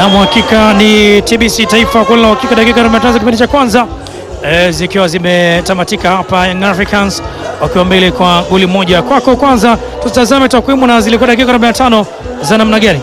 Na hakika ni TBC Taifa kula hakika, dakika 45 kipindi cha kwanza e, zikiwa zimetamatika hapa, Young Africans wakiwa mbele kwa goli moja. Kwako kwanza, tutazame takwimu na zilikuwa dakika 45 za namna gani?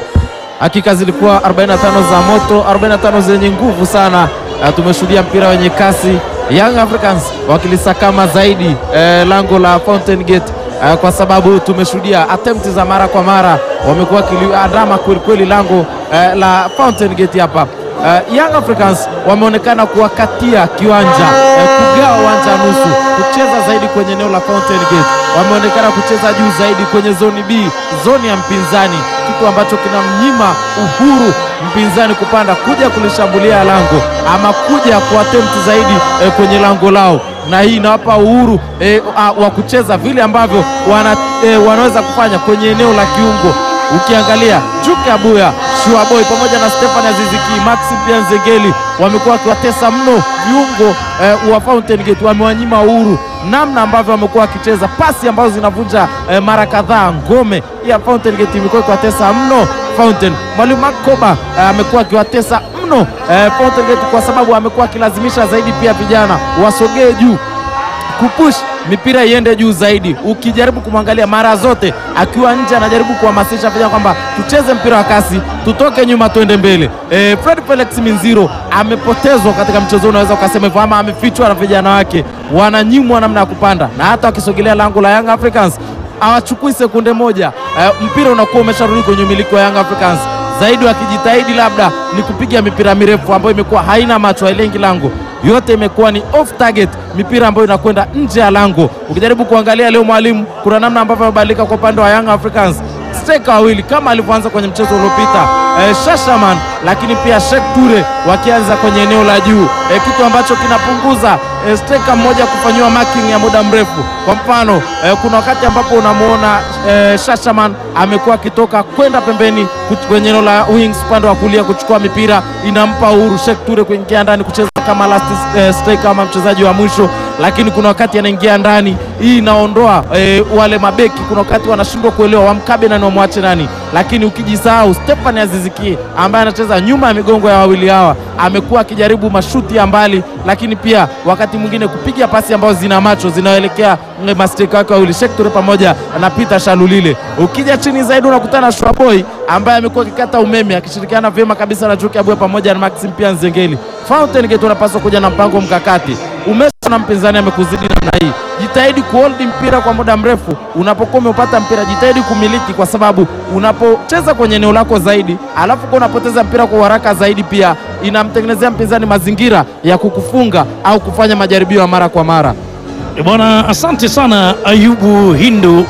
Hakika zilikuwa 45 za moto, 45 zenye nguvu sana. Uh, tumeshuhudia mpira wenye kasi, Young Africans wakilisakama zaidi eh, lango la Fountain Gate uh, kwa sababu tumeshuhudia attempt za mara kwa mara, wamekuwa kiliandama kweli kweli lango eh, la Fountain Gate hapa. Uh, Young Africans wameonekana kuwakatia kiwanja eh, kugawa uwanja nusu, kucheza zaidi kwenye eneo la Fountain Gate. Wameonekana kucheza juu zaidi kwenye zoni B, zoni ya mpinzani, kitu ambacho kinamnyima uhuru mpinzani kupanda kuja kulishambulia lango ama kuja kuattempt zaidi eh, kwenye lango lao, na hii inawapa uhuru eh, wa kucheza vile ambavyo wana, eh, wanaweza kufanya kwenye eneo la kiungo. Ukiangalia Juke Abuya, Shuaboy pamoja na Stefan Aziziki, Maxi pia Nzengeli wamekuwa wakiwatesa mno viungo eh, wa Fountain Gate, wamewanyima uhuru namna ambavyo wamekuwa wakicheza pasi ambazo zinavunja eh, mara kadhaa ngome ya Fountain Gate imekuwa ikiwatesa mno Fountain. Mwalimu Makoba amekuwa eh, akiwatesa mno eh, Fountain Gate kwa sababu amekuwa akilazimisha zaidi pia vijana wasogee juu kupush mipira iende juu zaidi. Ukijaribu kumwangalia mara zote akiwa nje, anajaribu kuhamasisha vijana kwamba tucheze mpira wa kasi, tutoke nyuma, twende mbele. E, Fred Felix Minziro amepotezwa katika mchezo, unaweza ukasema hivyo, ama amefichwa na vijana wake, wananyimwa namna ya kupanda, na hata wakisogelea lango la Young Africans hawachukui sekunde moja. E, mpira unakuwa umesharudi kwenye umiliki wa Young Africans zaidi wakijitahidi labda ni kupiga mipira mirefu ambayo imekuwa haina macho, hailengi lango, yote imekuwa ni off target, mipira ambayo inakwenda nje ya lango. Ukijaribu kuangalia leo, mwalimu, kuna namna ambavyo amebadilika kwa upande wa Young Africans, striker wawili kama alivyoanza kwenye mchezo uliopita eh, Shashaman lakini pia Sheikh Ture wakianza kwenye eneo la juu eh, kitu ambacho kinapunguza eh, striker mmoja kufanyiwa marking ya muda mrefu. Kwa mfano eh, kuna wakati ambapo unamwona eh, Shashaman amekuwa akitoka kwenda pembeni kwenye eneo la wings upande wa kulia kuchukua mipira, inampa uhuru Sheikh Ture kuingia ndani kucheza kama last eh, striker ama mchezaji wa mwisho, lakini kuna wakati anaingia ndani, hii inaondoa eh, wale mabeki, kuna wakati wanashindwa kuelewa wamkabe nani wamwache nani, lakini ukijisahau Stefan Aziziki ambaye anacheza nyuma ya migongo ya wawili hawa amekuwa akijaribu mashuti ya mbali, lakini pia wakati mwingine kupiga pasi ambazo zina macho zinaelekea masteka wake wawili Sheikh Ture pamoja na Peter Shalulile. Ukija chini zaidi unakutana na Shwaboy ambaye amekuwa akikata umeme akishirikiana vyema kabisa na Juke Abuya pamoja na Maxim pia Nzengeli. Fountain Gate unapaswa kuja na mpango mkakati. Umeshaona mpinzani amekuzidi namna hii, jitahidi kuhold mpira kwa muda mrefu. Unapokuwa umepata mpira, jitahidi kumiliki, kwa sababu unapocheza kwenye eneo lako zaidi, alafu kwa unapoteza mpira kwa haraka zaidi, pia inamtengenezea mpinzani mazingira ya kukufunga au kufanya majaribio ya mara kwa mara. Bwana, asante sana Ayubu Hindu,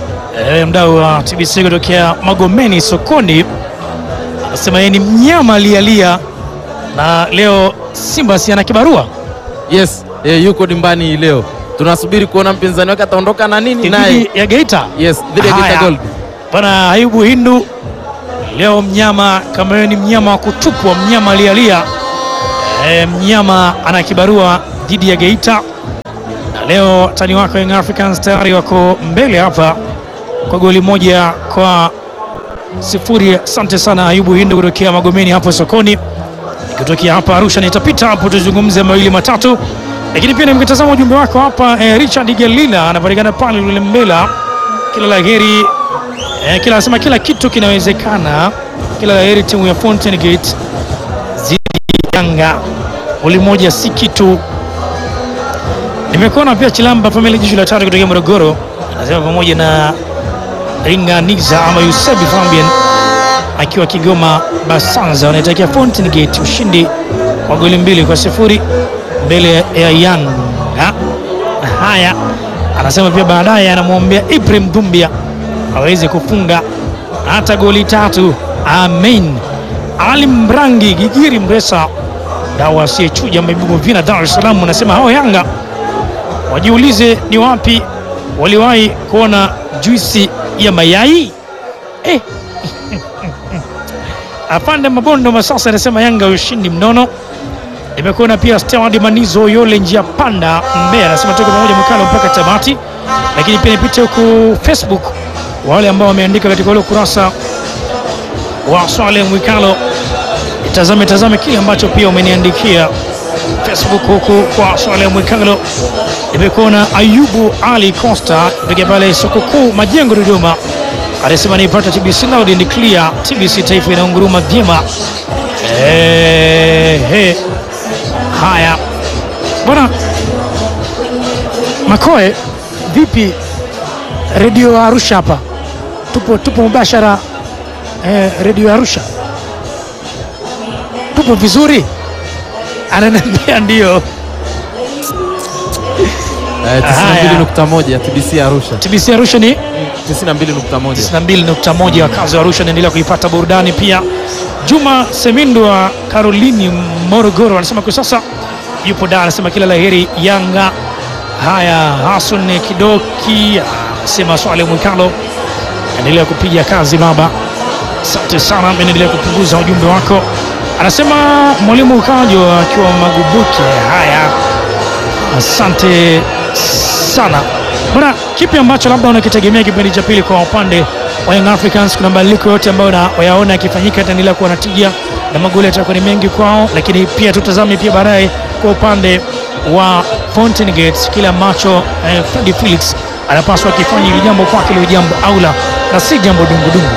e, mdau wa TBC kutokea Magomeni sokoni, anasema yeye ni mnyama alialia na leo Simba si ana kibarua Yes, eh, yuko dimbani leo. Tunasubiri kuona mpinzani wake ataondoka na nini naye. dhidi ya Geita. Yes, dhidi ya Geita Haya. Gold. Bwana Ayubu Hindu, leo mnyama kama wewe ni mnyama wa kutupwa, mnyama alialia, e, mnyama ana kibarua dhidi ya Geita, na leo tani wako Young Africans tayari wako mbele hapa kwa goli moja kwa sifuri. Asante sana Ayubu Hindu kutokea Magomeni hapo sokoni, ikitokea hapa Arusha nitapita hapo tuzungumze mawili matatu, lakini pia nimkitazama ujumbe wako hapa eh, Richard Gelila anapatikana pale Lulembela, kila la heri eh, kila anasema kila kitu kinawezekana, kila la heri timu ya Fountain Gate zidi Yanga, goli moja si kitu. Nimekuona pia Chilamba Family Jishu la tatu kutokea Morogoro, anasema pamoja na Ringaniza ama Yusebi Fabian akiwa Kigoma Basanza wanaitakia Fountain Gate ushindi wa goli mbili kwa sifuri mbele ya Yanga. Haya, anasema pia baadaye anamwombea Ibrahim Dumbia aweze kufunga hata goli tatu. Amen. Ali Mrangi Gigiri Mresa dawa asiyechuja Maibubu Vina Dar es Salaam anasema hao Yanga wajiulize ni wapi waliwahi kuona juisi ya mayai eh. Afande Mabondo Masasa anasema Yanga ushindi mnono. Nimekuona pia Steward Manizo Yole njia panda Mbeya anasema tuko pamoja mkalo mpaka tamati, lakini pia nipite huku Facebook wale ambao wameandika katika ule ukurasa wa Swale Mwikalo. Tazame tazame kile ambacho pia umeniandikia Facebook huku kwa Swale Mwikalo. Nimekuona Ayubu Ali Costa piga pale soko kuu Majengo Dodoma, anasema niipata TBC loud and clear, TBC taifa inaunguruma vyema. Ehe, haya bwana Makoe, vipi redio Arusha hapa? Tupo, tupo mubashara eh, redio Arusha tupo vizuri? Ananiambia ndio. Eh, 92.1 ya TBC Arusha. TBC Arusha ni 92.1. 92.1 wakazi wa Arusha naendelea kuipata burudani pia. Juma Semindo wa Karolini Morogoro anasema kwa sasa yupo Dar, anasema kila laheri Yanga. Haya, Hasan Kidoki anasema Swale Mwikalo endelea kupiga kazi baba, asante sana, endelea kupunguza ujumbe wako. Anasema mwalimu Ukajo akiwa Magubuke. Haya, asante sana bwana. Kipi ambacho labda unakitegemea kipindi cha pili kwa upande wa Young Africans? Kuna mabadiliko yote ambayo wayaona yakifanyika yataendelea kuwa na tija na magoli yatakuwa ni mengi kwao, lakini pia tutazame pia baadaye kwa upande wa Fountain Gate kile ambacho eh, Fred Felix anapaswa akifanya hili jambo kwake liwe jambo aula na si jambo dungudungu.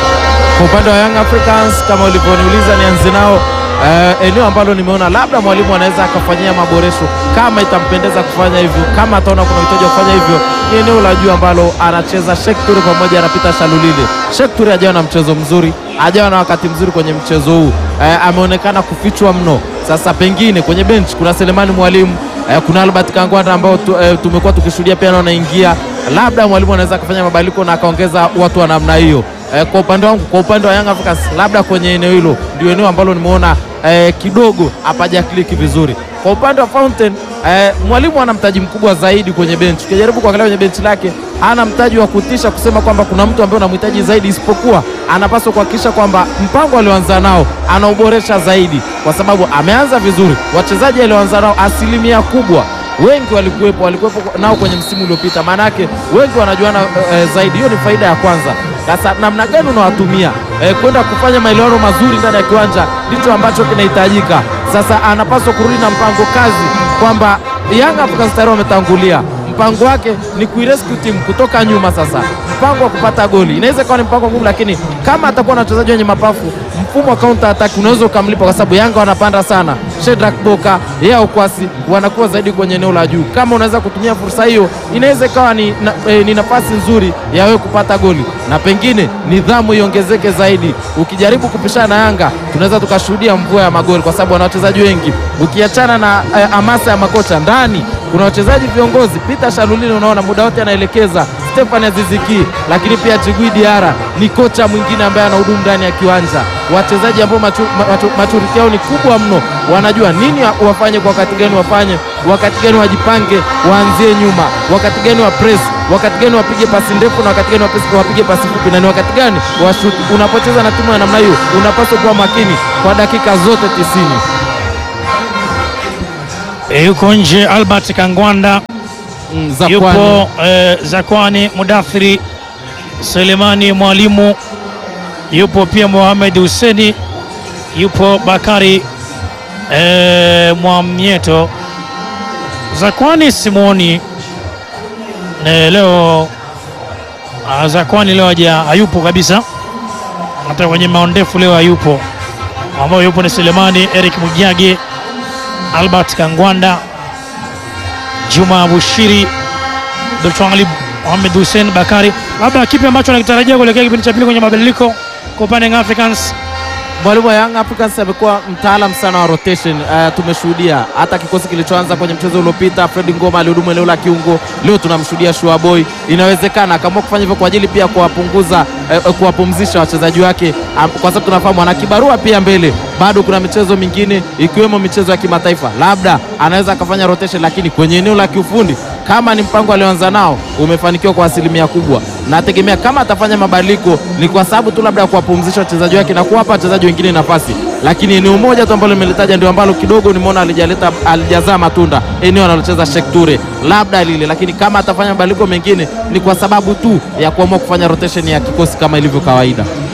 Kwa upande wa Young Africans kama ulivyoniuliza, nianze nao eh, eneo ambalo nimeona labda mwalimu anaweza akafanyia maboresho kama itampendeza kufanya hivyo, kama ataona kuna uhitaji wa kufanya hivyo, ni eneo la juu ambalo anacheza Sheikh Toure pamoja na Peter Shalulile. Sheikh Toure hajawa na mchezo mzuri, hajawa na wakati mzuri kwenye mchezo huu eh, ameonekana kufichwa mno. Sasa pengine kwenye bench kuna Selemani Mwalimu eh, kuna Albert Kangwanda ambao tu, eh, tumekuwa tukishuhudia pia wanaingia, labda mwalimu anaweza akafanya mabadiliko na akaongeza watu wa namna hiyo. Eh, kwa upande wangu, kwa upande wa Young Africans, labda kwenye eneo hilo ndio eneo ambalo nimeona eh, kidogo hapaja kliki vizuri. Kwa upande wa Fountain eh, mwalimu ana mtaji mkubwa zaidi kwenye benchi. Ukijaribu kuangalia kwenye benchi lake, hana mtaji wa kutisha kusema kwamba kuna mtu ambaye unamhitaji zaidi, isipokuwa anapaswa kuhakikisha kwamba mpango alioanza nao anauboresha zaidi, kwa sababu ameanza vizuri. Wachezaji alioanza nao asilimia kubwa wengi walikuwepo walikuwepo nao kwenye msimu uliopita, maana yake wengi wanajuana e, zaidi. Hiyo ni faida ya kwanza. Sasa namna gani unawatumia e, kwenda kufanya maelewano mazuri ndani ya kiwanja ndicho ambacho kinahitajika. Sasa anapaswa kurudi na mpango kazi kwamba Yanga Africans tayari wametangulia mpango wake ni kuirescue timu kutoka nyuma. Sasa mpango wa kupata goli inaweza ikawa ni mpango ngumu, lakini kama atakuwa na wachezaji wenye mapafu, mfumo wa counter attack unaweza ukamlipa, kwa sababu Yanga wanapanda sana. Shedrack Boka yeye Okwasi wanakuwa zaidi kwenye eneo la juu. Kama unaweza kutumia fursa hiyo, inaweza ikawa ni, na, e, ni nafasi nzuri ya wewe kupata goli na pengine nidhamu iongezeke zaidi. Ukijaribu kupishana na Yanga, tunaweza tukashuhudia mvua ya magoli, kwa sababu wana wachezaji wengi. Ukiachana na e, hamasa ya makocha ndani kuna wachezaji viongozi. Peter Shalulile unaona muda wote anaelekeza Stefan Aziziki, lakini pia Jigui Diara ni kocha mwingine ambaye anahudumu ndani ya kiwanja. Wachezaji ambao maturiti yao ni kubwa mno, wanajua nini wafanye, kwa wakati gani wafanye, wakati gani wajipange, waanzie nyuma, wakati gani wa press, wakati gani wapige pasi ndefu na wakati gani wapige pasi fupi, na ni wakati gani washuti. Unapocheza na timu ya namna hiyo, unapaswa kuwa makini kwa dakika zote tisini. E, yuko nje Albert Kangwanda Mm, Zakwani. yupo e, Zakwani Mudathiri Selemani Mwalimu yupo pia Mohamed Huseni yupo Bakari e, Mwamnyeto Zakwani Simoni e, leo a, Zakwani leo haja hayupo kabisa, hata kwenye maondefu leo hayupo. Ambao yupo ni Selemani Eric Mujage Albert Kangwanda, Juma Bushiri, Dr. Mohamed Hussein Bakari. Labda kipi ambacho anakitarajia kuelekea kipindi cha pili kwenye mabadiliko kwa upande wa Africans? Mwalimu wa Young Africans amekuwa mtaalam sana wa rotation. Uh, tumeshuhudia hata kikosi kilichoanza kwenye mchezo uliopita, Fred Ngoma alihudumu eneo la kiungo. Leo tunamshuhudia Shua Boy. Inawezekana akaamua kufanya hivyo kwa ajili pia kuwapunguza, uh, kuwapumzisha wachezaji wake, um, kwa sababu tunafahamu ana kibarua pia mbele, bado kuna michezo mingine ikiwemo michezo ya kimataifa, labda anaweza akafanya rotation, lakini kwenye eneo la kiufundi kama ni mpango alioanza nao umefanikiwa kwa asilimia kubwa. Nategemea kama atafanya mabadiliko ni kwa sababu tu labda ya kuwapumzisha wachezaji wake na kuwapa wachezaji wengine nafasi, lakini eneo moja tu ambalo nimelitaja ndio ambalo kidogo nimeona alijaleta alijazaa matunda, eneo analocheza Sheikh Toure, labda lile. Lakini kama atafanya mabadiliko mengine ni kwa sababu tu ya kuamua kufanya rotation ya kikosi kama ilivyo kawaida.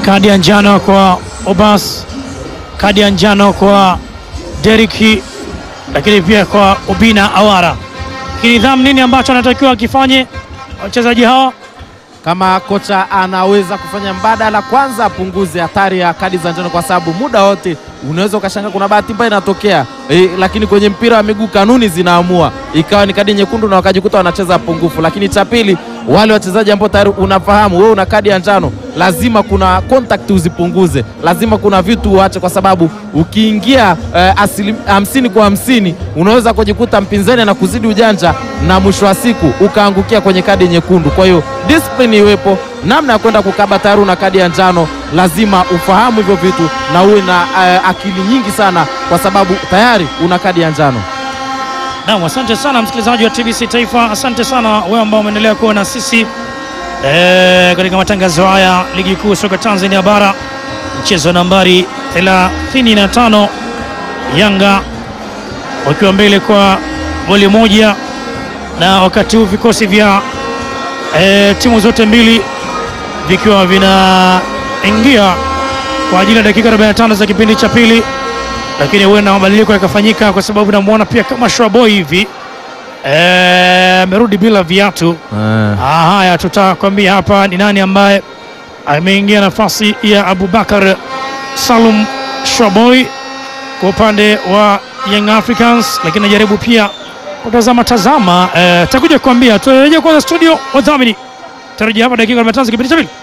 kadi ya njano kwa Obas, kadi ya njano kwa Deriki, lakini pia kwa Obina Awara. Kinidhamu, nini ambacho anatakiwa akifanye wachezaji hawa? Kama kocha anaweza kufanya mbadala, kwanza apunguze hatari ya kadi za njano, kwa sababu muda wote unaweza ukashangaa kuna bahati mbaya inatokea e, lakini kwenye mpira wa miguu kanuni zinaamua ikawa ni kadi nyekundu na wakajikuta wanacheza pungufu. Lakini cha pili, wale wachezaji ambao tayari unafahamu wewe una kadi ya njano, lazima kuna contact uzipunguze, lazima kuna vitu uache, kwa sababu ukiingia eh, asili hamsini kwa hamsini unaweza kujikuta mpinzani anakuzidi ujanja na mwisho wa siku ukaangukia kwenye kadi nyekundu. Kwa hiyo discipline iwepo, namna ya kwenda kukaba, tayari una kadi ya njano, lazima ufahamu hivyo vitu na uwe na eh, akili nyingi sana, kwa sababu tayari una kadi ya njano. Naam, asante sana msikilizaji wa TBC Taifa, asante sana wewe ambao umeendelea kuwa na sisi e, katika matangazo haya ligi kuu soka Tanzania bara, mchezo nambari 35 Yanga wakiwa mbele kwa goli moja, na wakati huu vikosi vya e, timu zote mbili vikiwa vinaingia kwa ajili ya dakika 45 za kipindi cha pili lakini huenda mabadiliko yakafanyika kwa sababu namwona pia kama Shwaboy hivi amerudi bila viatu. Ah, haya tutakwambia hapa ni nani ambaye ameingia nafasi ya Abubakar Salum Shwaboy kwa upande wa Young Africans, lakini najaribu pia kutazama tazama, eh, takuja kuambia. Turejea kwanza studio, wadhamini tarejea hapa dakika 45 kipindi cha pili.